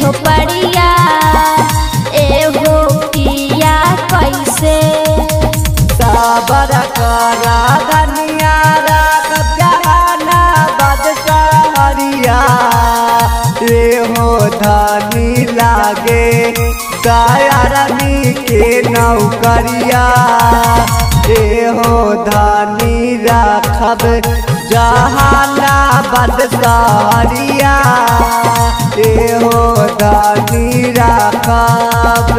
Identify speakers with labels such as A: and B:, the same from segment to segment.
A: झोपड़िया एहो पिया कैसे
B: साबर करा धनिया राख जहाना बदसहरिया रे हो धनी लागे दयारनी के नौकरिया रे हो धनी राखब जहाना बदसहरिया रे हो धनी राखब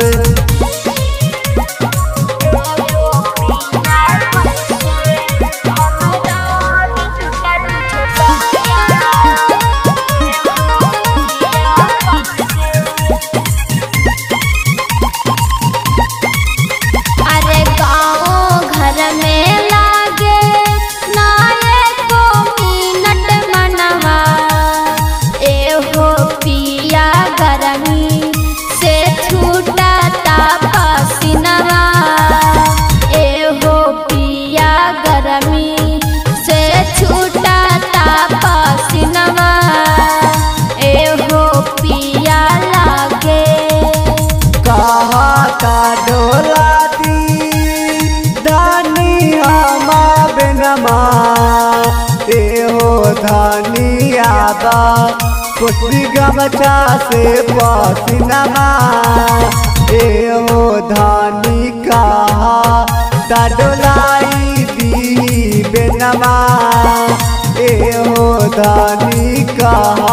A: अरे गाँव घर में लागे नाये को मिनट मनवा एहो पिया गरमी से छूटा पसीनवा एहो पिया गरमी से छूटा पसीनवा एहो पिया लागे
B: कहा का डोला दी धानी हमा बिनमा एहो धानी आबा पुष्टि गमछा से पसीनमा एहो धानी कहा ता डोलाई दी बिनमा एहो धानी कहा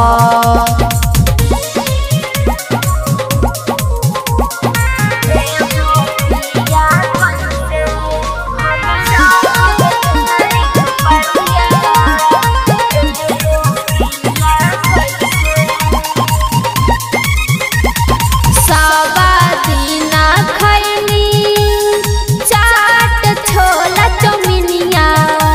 A: सावा दीना खैनी चाट छोला चौमिनिया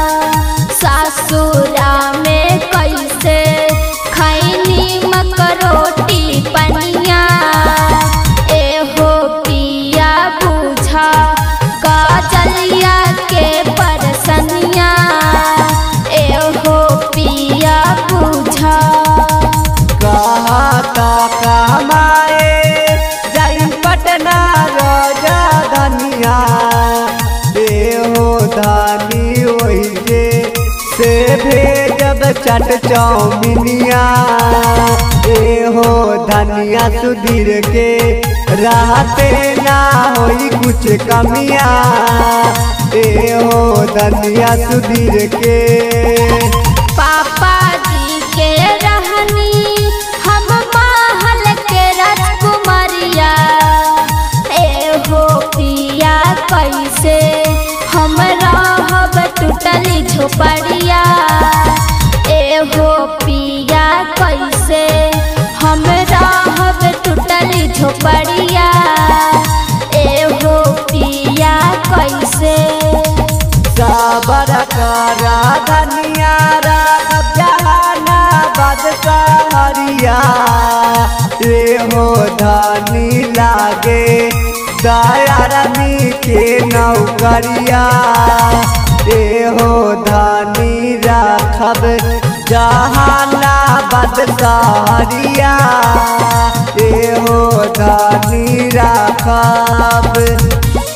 A: सासुरा में कैसे खैनी मकरोटी पनिया एहो पिया बुझा काजलिया के परसनिया एहो पिया बुझा
B: कहा का कमाए जाई पटना राजा धनिया एहो धानी ओहि जे से भेजब चट चौमिनिया एहो धनिया सुधीर के रहते ना होई कुछ कमिया एहो धनिया सुधीर के
A: पापा जी के रहनी हम महल के राजकुमारिया एहो पिया कैसे हम रहब टूटली झोपड़िया एहो पिया कैसे हम रहब टूटली झोपड़िया एहो पिया कैसे
B: साबर करा धनिया राखब जहाना बदसहरिया रे हो धनी लागे दयारनी के नौकरिया रे हो धनी राखब जहाना बदसहरिया रे हो धनी राखब